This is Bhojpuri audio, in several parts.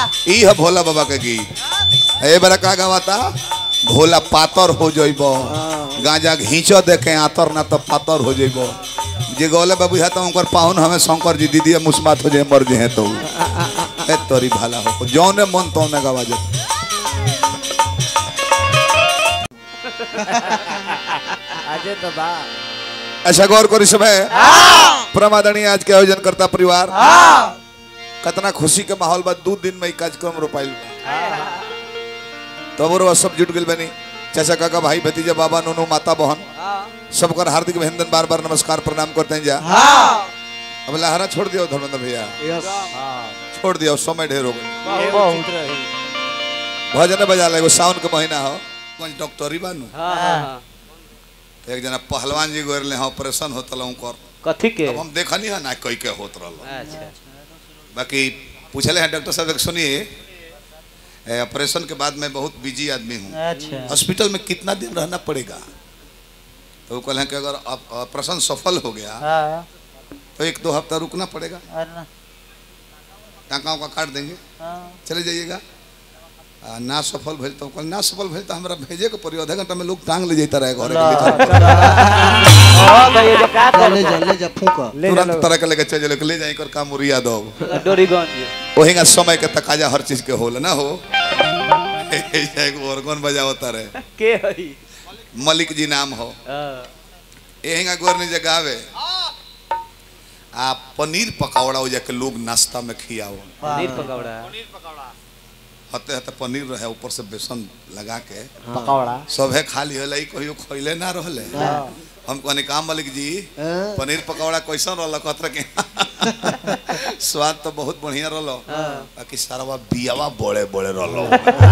ई है भोला बाबा के गीत ए बरा का गावाता भोला पातर हो जइबो गांजा घींचो देखे आतर ना तो पातर हो जइबो जे गौले बाबू है तो उनकर पाहुन हमें शंकर जी दीदी मुस्मात हो जाए मर जे तो ए तोरी भाला हो जौने मन तौने गवा जा अजय तो बा ऐसा गौर करी समय प्रमादनी आज के आयोजन करता परिवार कितना खुशी के माहौल बा दू दिन में ई कार्यक्रम रोपाइल बा तब और सब जुट गइल बनी चाचा काका भाई भतीजा बाबा नोनो माता बहन सबकर हार्दिक अभिनंदन बार बार नमस्कार प्रणाम करते हैं जा अब लहरा छोड़ दियो धर्मेंद्र भैया यस छोड़ दियो समय ढेर हो गई बहुत भजन बजा ले एगो सावन के महीना हो कुछ डॉक्टरी बानू हाँ हाँ तो एक जना पहलवान जी गोरले हैं ऑपरेशन होतल उनकर कथी के अब हम देखनी है ना कई के होत रहल अच्छा बाकी पूछले हैं डॉक्टर साहब एक सुनिए ए, ऑपरेशन के बाद मैं बहुत बिजी आदमी हूँ अच्छा हॉस्पिटल में कितना दिन रहना पड़ेगा तो वो कहले हैं कि अगर ऑप- ऑपरेशन सफल हो गया हाँ तो एक दो हफ्ता रुकना पड़ेगा अरे टाँका उका काट देंगे हाँ चले जाइएगा आ, ना सफल भेल तो कहल ना सफल भेल तो हमरा भेजे के पड़ी आधा घंटा में लोग टांग ले जाता रहे घर के लिए। हाँ भैया जो का कर ले जा ले जा फूक ले तुरंत तरह के लेके चल ले जाए कर काम उरिया दो डोरीगंज वही का समय के तकाजा हर चीज के होल ना हो एक ऑर्गन बजावता रहे के हई मलिक जी नाम हो हाँ यही का गोरनी जगह आवे आ पनीर पकौड़ा हो जाके लोग नाश्ता में खियाओ पनीर पकौड़ा हते हते पनीर रहे ऊपर से बेसन लगा के पकौड़ा सब है खाली है कहियो खैले ना रहले हम कहनी काम मलिक जी हाँ। पनीर पकौड़ा कैसन रहल कहत रहे कि स्वाद तो बहुत बढ़िया रहल बाकी सारा बियावा बड़े बड़े रहल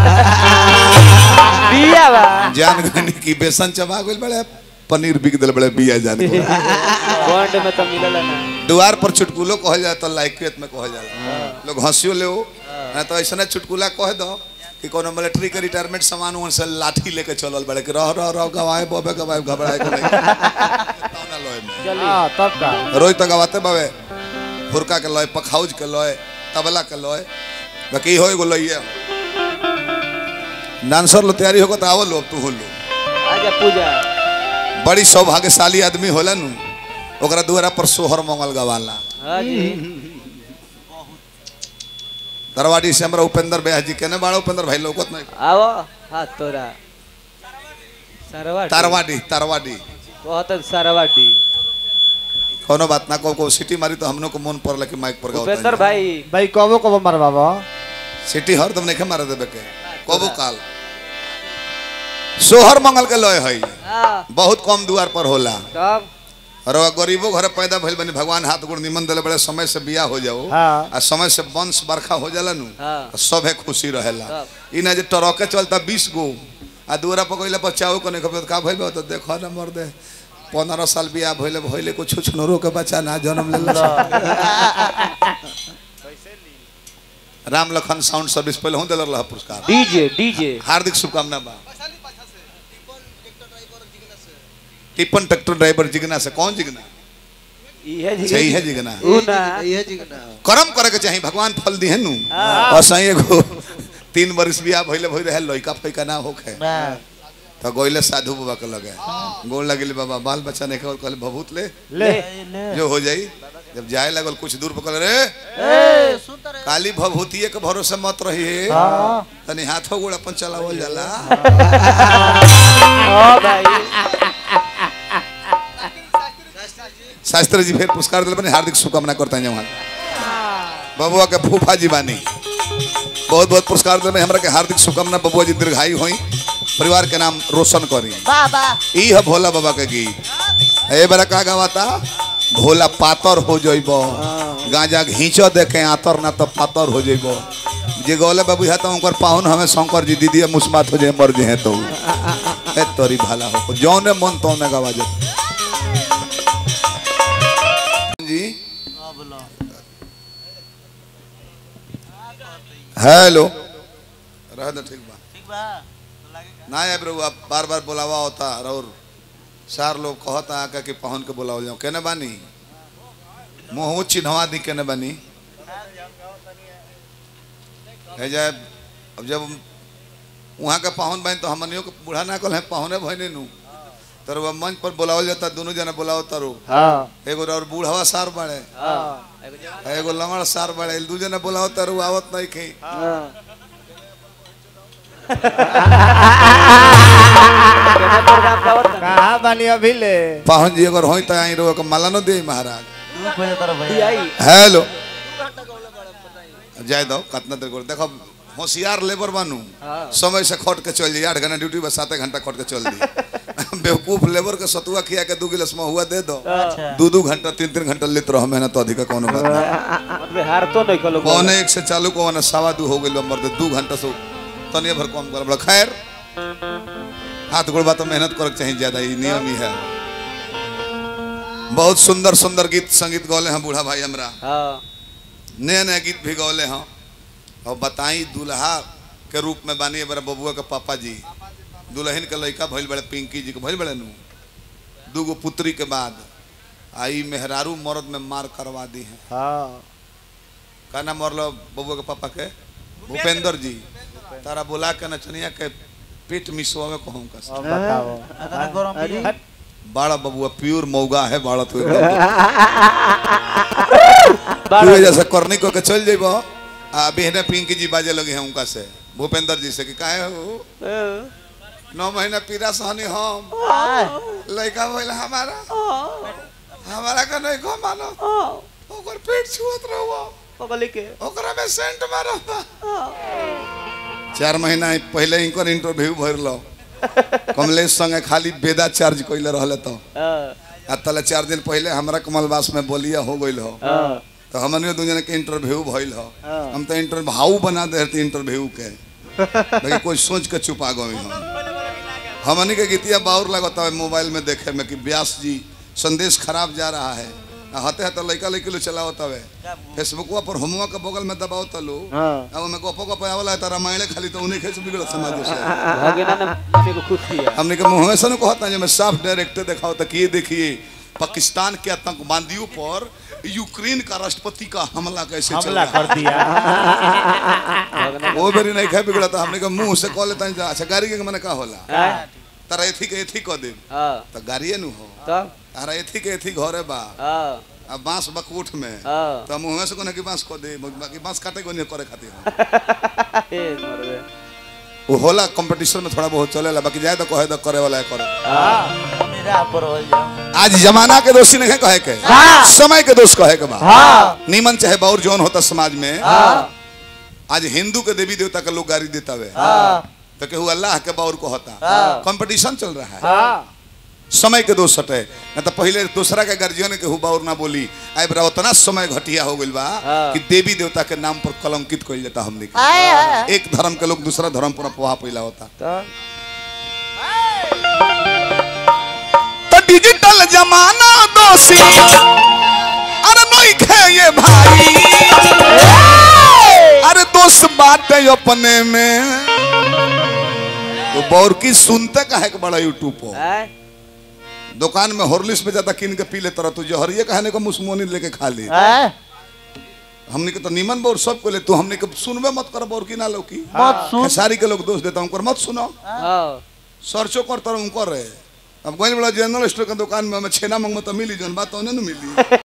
बिया बा जान गनी की बेसन चबा गइल बड़े पनीर बिक दिल बड़े बिया जान गइल। बॉन्ड में तो मिलल ना द्वार पर चुटकुलो कहल जाता तो लाइक्वेत में कहल जाला लोग हंसियो ले ना तो ऐसा चुटकुला कह दो कि कोनो मिलिट्री के रिटायरमेंट सामान उन से लाठी लेके चलल बड़े कि रह रह रह गवाए बबे गवाए घबराए के नहीं तौना लोए में चली हाँ तब का रोज तो गवाते बाबे फुरका के लय पखाउज के लय तबला के लय बाकी हो एगो लइए डांसर लो तैयारी होगा तो आवो लो तू हो लो आजा पूजा बड़ी सौभाग्यशाली आदमी होला नु ओकरा दुआरा पर सोहर मंगल गवाला हाँ जी दरवाडी से हमरा उपेंद्र ब्याह जी केने बाड़ा उपेंद्र भाई लोगत नहीं आओ हाथ तोरा सरवाटी तारवाडी तारवाडी बहुत सरवाटी कोनो बात ना को को सिटी मारी तो हमनो को मन पड़ला कि माइक पर गाओ उपेंद्र भाई भाई कबो कबो मार बाबा सिटी हर तुम नहीं मारे देबे के कबो काल सोहर मंगल के लय है हाँ बहुत कम दुआर पर होला तब और वह गरीबो घर पैदा भइल बनी भगवान हाथ गोड़ निमन दिले बड़े समय से बियाह हो जाओ हाँ। आ समय से वंश बरखा हो जाला नु हाँ। तो सभे खुशी रहेला सब। इ ना जे ट्रके चलता 20 गो आ दूरा पर कइला बच्चाओ को नहीं खबर का भइल बा तो देखो ना मर दे पंद्रह साल बियाह भइले भइले को छुछनरो के बच्चा ना जन्म लेला राम लखन साउंड सर्विस पहले हूं दिलर रहा पुरस्कार डीजे डीजे हार्दिक शुभकामना बा टिपन ट्रैक्टर ड्राइवर जिगना से कौन जिगना इहे जी सही है जिगना ऊ ना ये जी ना कर्म करे के चाहिए भगवान फल दी है नु हाँ। और सही एगो तीन वर्ष बियाह भइले भइले है लइका फइका ना होखे तो गोइले साधु बाबा के लगे गोल लगिले बाबा बाल बच्चा नहीं कहल कहले भभूत ले ले जो हो जाई जब जाए लगल कुछ दूर पर कहले रे काली भभूतिये के भरोसे मत रही तनी हाथों गोड़ अपन चलावल जाला ओ भाई शास्त्री जी फिर पुरस्कार दिले बने हार्दिक शुभकामना करता हैं वहाँ बबुआ के फूफा जी बानी बहुत बहुत पुरस्कार दिले हमरा के हार्दिक शुभकामना बबुआ जी दीर्घायु होई परिवार के नाम रोशन करी बाबा ई है भोला बाबा के गीत ए बरा का गावाता भोला पातर हो जइबो गांजा घींचो देखे आतर ना तो पातर हो जइबो जे गौले बाबू है तो उनकर पाहुन हमें शंकर जी दीदी मुस्मात हो जाए मर जे तो ए तोरी भाला हो जौने मन तौने गवा जा जी हेलो रह दे ठीक बा ना आए प्रभु आप बार बार बुलावा होता और चार लोग कहता आका कि पहुन के बुलाओ जाओ केने बानी मुँह चिन्हवा दी केने बानी है जाए अब जब वहाँ के पाहुन बहन तो हमनियों के बूढ़ा ना कल है पाहुने बहने नु तर वह मंच पर बुलावल जाता दोनों जना बुलाओ तारो हाँ एगो और बूढ़वा सार बाड़े हाँ एगो जवान- एगो लंगड़ सार बाड़े दू जना बुलाओ तारो आवत नहीं खे हाँ केना प्रोग्राम का होता कहाँ बानी अभी ले पाहुन जी अगर होई त आई रो के माला न दे महाराज ई आई हेलो जाय दो कितना देर कर देखो होशियार लेबर बनू हाँ। समय से खट के चल जाइए आठ घंटा ड्यूटी बस सात घंटा खट के चल दी बेवकूफ लेबर के सतुआ खिया के दू गिलास महुआ दे दो दू दू घंटा तीन तीन घंटा लेते रहो मेहनत तो अधिक कोनो बात नहीं मतलब हार तो नहीं कलो पौने एक से चालू को वने सवा दू हो गइल मर्द दू घंटा से तनिए भर कम कर बड़ा खैर हाथ गोड़ बात मेहनत करे के चाहिए ज्यादा ही नियम ही है बहुत सुंदर सुंदर गीत संगीत गौले हैं बूढ़ा भाई हमरा हाँ नए नए गीत भी गौले हैं और बताई दूल्हा के रूप में बानी बड़ा बबुआ के पापा जी दुल्हन के लड़का भइल बड़े पिंकी जी के भइल बड़े नु दूगो पुत्री के बाद आई मेहरारू मर्द में मार करवा दी है हाँ का नाम मरलो बबुआ के पापा के भूपेंद्र जी तारा बुला के नचनिया के पेट मिसवावे कहूँ का अब बताओ अरे बाड़ा बबुआ प्योर मौगा है बाड़ा तो एकदम बारह- तू जैसे करनी को के चल जेबो आ बिहने पिंकी जी बाजे लगे हैं उनका से भूपेंद्र जी से कि काहे हो नौ महीना पीरा सहनी हम लड़का भइल हमारा हमारा का नहीं को मानो ओकर पेट छुअत रहो पगली के ओकरा में सेंट मारो चार महीना पहले इनकर इंटरव्यू भरलो कमलेश संगे खाली बेदा चार्ज कइले रहले तो हाँ आ तले चार दिन पहले हमरा कमलवास में बोलिया हो गइल हो हाँ तो हमने दू जने के इंटरव्यू भइल हो हाँ। हम तो इंटरव्यू हाउ बना दे थे इंटरव्यू के लेकिन कोई सोच के छुपा गए हम हमनी के गीतिया बाउर लगता है मोबाइल में देखे में कि व्यास जी संदेश खराब जा रहा है आ हते हते लइका लइकी लो चलाओ तवे फेसबुकवा पर होमवा के बगल में दबाओ तलो हाँ अब मैं गपो गपो आवला है तारा माइले खाली तो उन्हीं खेस बिगड़ समाज से भगेना ने मम्मी को खुश किया हमने के मुंह में से न कहता है मैं साफ डायरेक्ट दिखाओ तो ये देखिए पाकिस्तान के आतंकवादियों पर यूक्रेन का राष्ट्रपति का हमला कैसे चल हमला रहा है कर दिया भगना वो बेरी नहीं खाए बिगड़ा था हमने के मुंह से कह लेता है अच्छा गाड़ी के मने का होला हाँ तारा एथी के एथी कह दे हाँ तो गाड़िए नु हो तब तारा एथी के एथी घरे बा हाँ अब बांस बकूठ में हाँ तो मुंह में से कोने की बांस कह दे बाकी बांस काटे को नहीं करे खातिर ए मरवे वो होला कंपटीशन में थोड़ा बहुत चलेला बाकी जाए तो कहे तो करे वाला है करे हाँ आज जमाना के दोषी नहीं कहे के समय के दोष कहे के बा हाँ नीमन चाहे बाउर जौन होता समाज में हाँ आज हिंदू के देवी देवता के लोग गाड़ी देता है हाँ तो केहू अल्लाह के बाउर को होता हाँ। कंपटीशन चल रहा है हाँ समय के दोष हटे न तो पहले दूसरा के गर्जियन के हु बाउर ना बोली आई बरा उतना समय घटिया हो गइल बा हाँ। कि देवी देवता के नाम पर कलंकित कइल जाता हमने के एक धर्म के लोग दूसरा धर्म पर अफवाह पैला होता तब तो डिजिटल जमाना दोषी अरे नहीं खे ये भाई अरे दोस्त बातें अपने में तो बौर की सुनते कहे के बड़ा यूट्यूब पर हैं दुकान में हॉर्लिक्स में ज्यादा किन के पी लेता रह तू जहरिए कहने को मुसमोनी लेके खा ली हमने के तो निमन बोर सब को ले तू हमने के सुनबे मत कर बोर की ना लो की मत सुन। खेसारी के लोग दोष देता हूँ मत सुनो हाँ सर्चो करता रहूँ कर रहे अब गोइल बड़ा जनरल स्टोर के दुकान में हमें छेना मंगवा तो मिली जन बात तो नहीं मिली